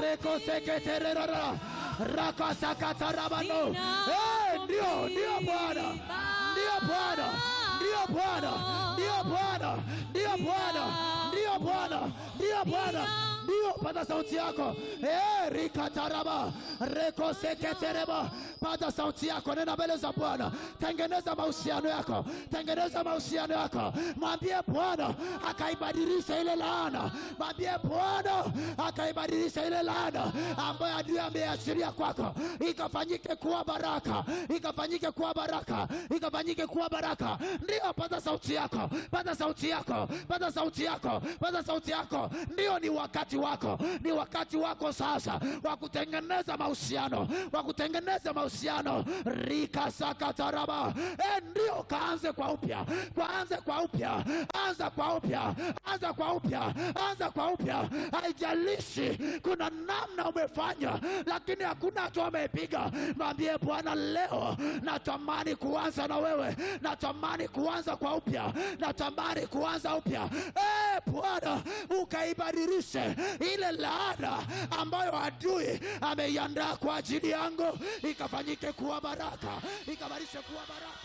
rekoseketererara rakasakatarabano Eh, ndio ndio bwana ndio bwana ndio bwana ndio bwana ndio bwana ndio bwana ndio bwana ndio pata sauti yako Eh, rikataraba rekoseketereba pata sauti yako nena mbele za bwana tengeneza mahusiano yako tengeneza mahusiano yako mwambie bwana akaibadilisha ile laana mwambie bwana akaibadilisha ile laana ambayo adui ameashiria kwako ikafanyike kuwa baraka ikafanyike kuwa baraka ikafanyike kuwa baraka ndio pata sauti yako pata sauti yako pata sauti yako pata sauti yako ndio ni wakati wako ni wakati wako sasa wa kutengeneza mahusiano wa kutengeneza mahusiano rikasakataraba e, ndio kaanze kwa upya kaanze kwa upya anza kwa upya anza kwa upya anza kwa upya haijalishi kuna namna umefanya lakini hakuna hatua amepiga mwambie bwana leo natamani kuanza na wewe natamani kuanza kwa upya natamani kuanza upya e, bwana ukaibadilishe ile laana ambayo adui ameiandaa kwa ajili yangu ikafanyike kuwa baraka ikabadilishe kuwa baraka